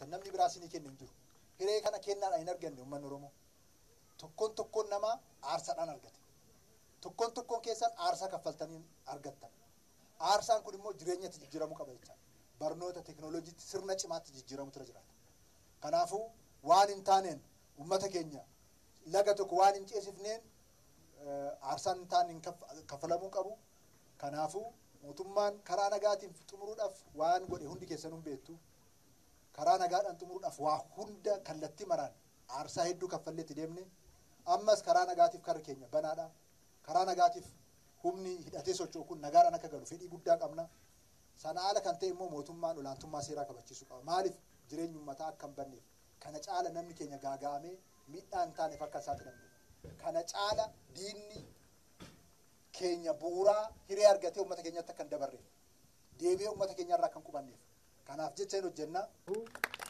argattan namni biraa isinii kennu hin jiru hiree kana kennaadhaan hin arganne uummanni oromoo tokkoon tokkoon namaa aarsaadhaan argate tokkoon tokkoon keessan aarsaa kaffaltanii argattan aarsaan kun immoo jireenyatti jijjiiramuu qaba jecha barnoota teekinooloojiitti sirna cimaatti jijjiiramutu irra jiraata kanaafuu waan hin taaneen uummata keenya laga tokko waan hin ceesifneen aarsaan hin taane kaffalamuu qabu kanaafuu mootummaan karaa nagaatiin xumuruudhaaf waan godhe hundi keessanuu beektu karaa nagaadhaan xumuruudhaaf waa hunda kallattii maraan aarsaa hedduu kaffalleetti deemne ammas karaa nagaatiif karri keenya banaadha karaa nagaatiif humni hidhatee socho'u kun nagaadhaan akka galu fedhii guddaa qabna sana haala kan ta'e immoo mootummaan olaantummaa seeraa kabachiisuu qaba maaliif jireenyi uummataa akka hin banneef kana caala namni keenya gaaga'amee miidhaa hin taaneef akka hin saaxilamne kana caala diinni keenya bu'uuraa hiree argatee uummata keenyatti akka hin dabarreef deebi'ee uummata keenyarraa akka hin qubanneef kanaaf jecha hin hojjenna